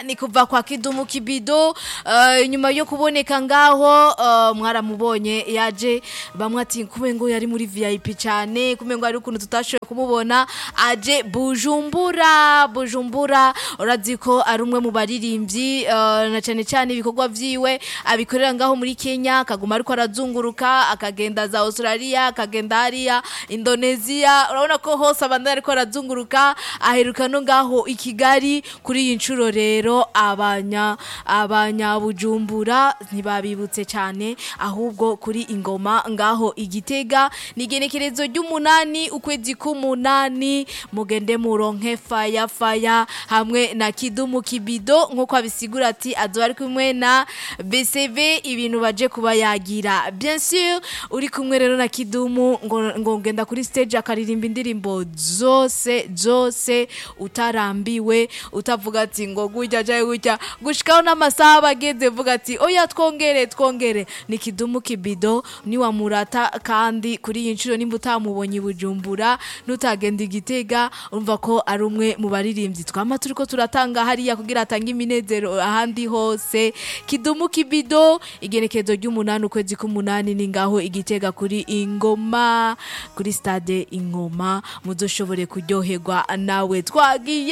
ni kuva kwa kidumu kibido eh, nyuma yo kuboneka ngaho eh, mwaramubonye yaje bamwe ati kumengo yari muri VIP cyane kumengo ari ukuntu tutashoboye kumubona aje Bujumbura Bujumbura urazi ko ari umwe mu baririmbyi eh, na cyane cyane ibikorwa vyiwe abikorera ngaho muri Kenya akaguma ariko arazunguruka akagenda za Australia akagenda hariya Indonesia urabona ko hose abandi ariko arazunguruka aheruka no ngaho i Kigali kuri iyi nshuro rero abanya abanyabujumbura ntibabibutse cyane ahubwo kuri ingoma ngaho igitega ni igenekerezo ry'umunani ukwezi k'umunani mugende muronke faya faya hamwe na kidumu kibido nk'uko abisigura ati azoba ari kumwe na BCV ibintu baje kuba yagira bien sûr uri kumwe rero na kidumu ngo, ngo ngenda kuri stage akaririmba indirimbo zose zose utarambiwe utavuga ati ngo gujya jaye gujya gushikaho n'amasaha bageze vuga ati oya twongere twongere ni kidumu kibido ni wa murata kandi kuri iyi nshuro nimba utamubonye i bujumbura nutagenda igitega urumva ko ari umwe mu baririmbyi twama turiko turatanga hariya kugira atange iminezero ahandi hose kidumu kibido igenekerezo ry'umunani ukwezi k'umunani ni ngaho igitega kuri ingoma kuri stade ingoma muzoshobore kuryoherwa nawe twagiye